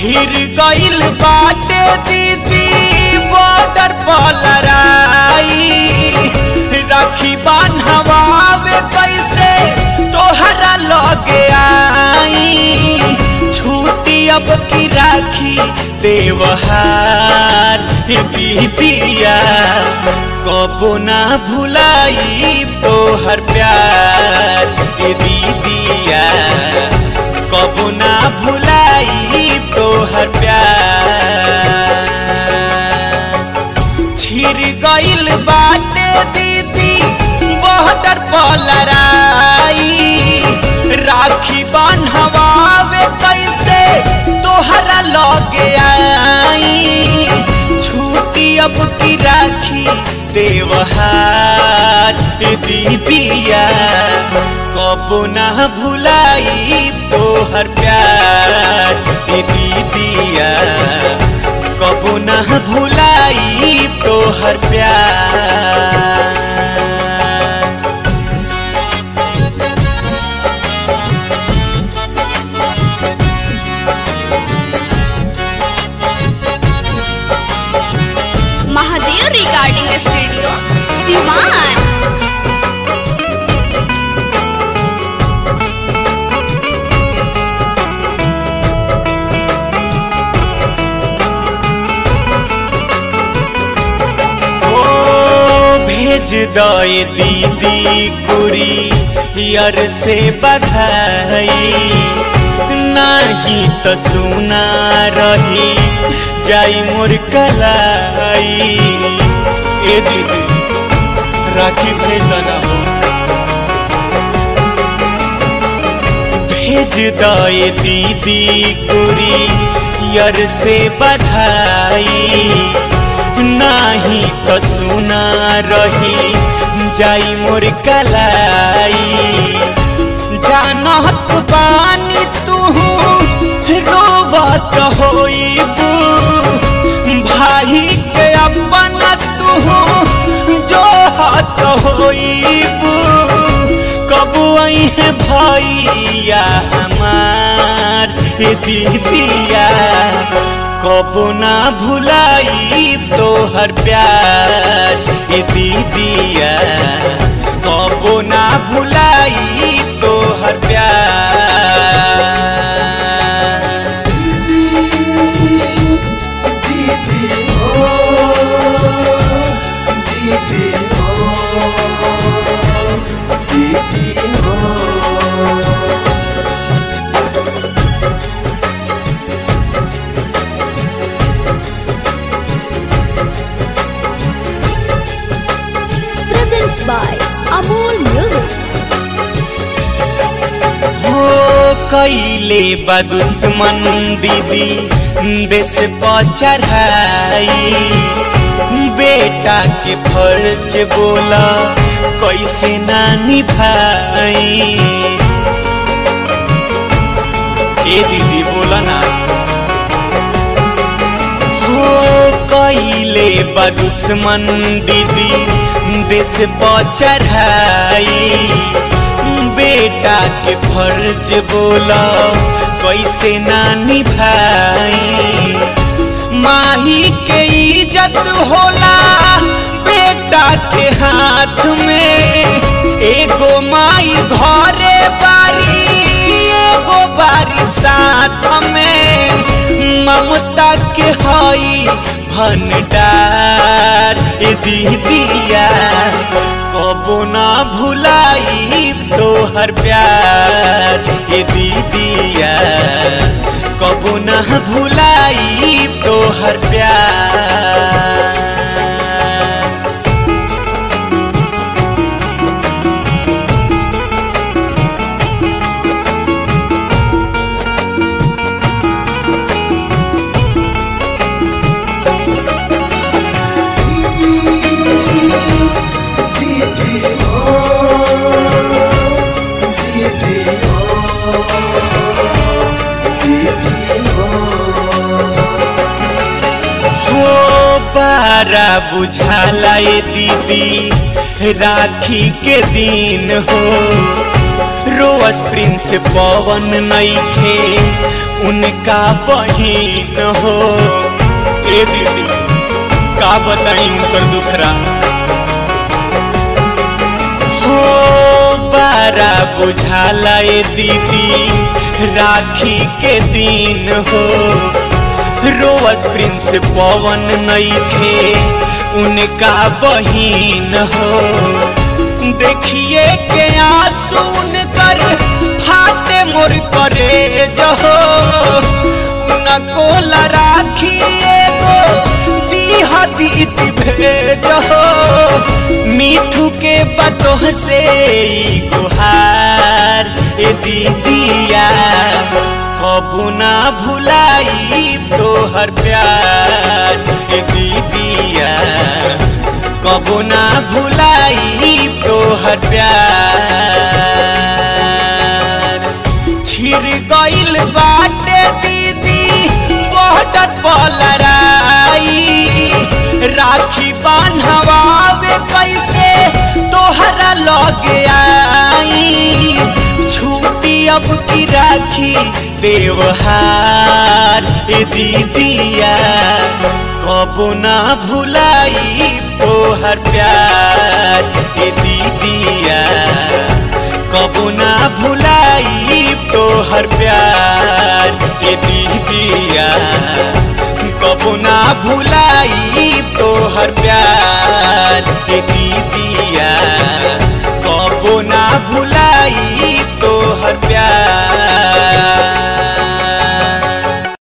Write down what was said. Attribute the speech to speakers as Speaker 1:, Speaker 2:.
Speaker 1: छिर गइल बाटे दीदी बॉर्डर पर लड़ाई राखी बान्हवावे कैसे तोहरा लगे आई छूटी अब की राखी देवहार दीदिया कबो ना भुलाई तोहर प्यार ए दीदिया कबो ना भुलाई तोहर प्यार छिर गइल बाटे दीदी बहदर पर लड़ाई राखी बान्हवावे कैसे तोहरा लगे आई छूटी अब की राखी देवहार दीदिया कबो ना भुलाई तोहर प्यार दीदिया कबो ना भुलाई तोहर प्यार
Speaker 2: महादेव रिकॉर्डिंग स्टूडियो सिवान
Speaker 1: ओ भेज दए दीदी कुरी यार से बधाई नाही तो सुना रही जाई मोर कलाई ए दीदी राखी भेज ना हो भेज दए दीदी कुरी यार से बधाई नाही तो सुना रही जाई मोर कलाई जानत बानी तू रोवत होइबू भाई के अपन तू जो हत होइबू कबू आई है भैया हमार ए दीदिया कबू ना भुलाई तोहर प्यार ए दीदिया कबू ना भुलाई तोहर प्यार
Speaker 2: presents by Amol Music.
Speaker 1: हो कैले बा दुश्मन दीदी देश पर चढ़ाई बेटा के फर्ज बोला कैसे ना निभाई ए दीदी बोला ना हो कैले बा दुश्मन दीदी देश पर चढ़ाई बेटा के फर्ज बोला कैसे ना निभाई माही के इज्जत होला बेटा के हाथ में एगो माई घरे बारी एगो बारी साथ में ममता के हई भंडार ए दीदिया कबो ना भुलाई तोहर प्यार ए दीदिया कबो ना भुलाई तोहर प्यार हो बारा बुझाला ए दीदी राखी के दिन हो रोअस प्रिंस पवन नईखे उनका बहिन हो ए दीदी का बताई उनकर दुखरा हो बारा बुझाला ए दीदी राखी के दिन हो रोअस प्रिंस पवन नईखे उनका बहिन हो देखिए के आंसू कर फाटे मोर करे जहो उनको राखिए गो दीहा दीदी भेजहो मीठू के बतोह से ई गुहार ए दीदिया कबू ना भुलाई तोहर प्यार ए दीदिया कबू ना भुलाई तोहर प्यार छिर गइल बाटे दीदी बहुत पलराई राखी बान्हवावे कैसे तोहरा लगे आई छूटी अब की राखी व्यवहार ए दीदिया कबू ना भुलाई तोहर प्यार ए दीदिया कबू ना भुलाई तोहर प्यार ए दीदिया कबू ना भुलाई तोहर प्यार ए दीदिया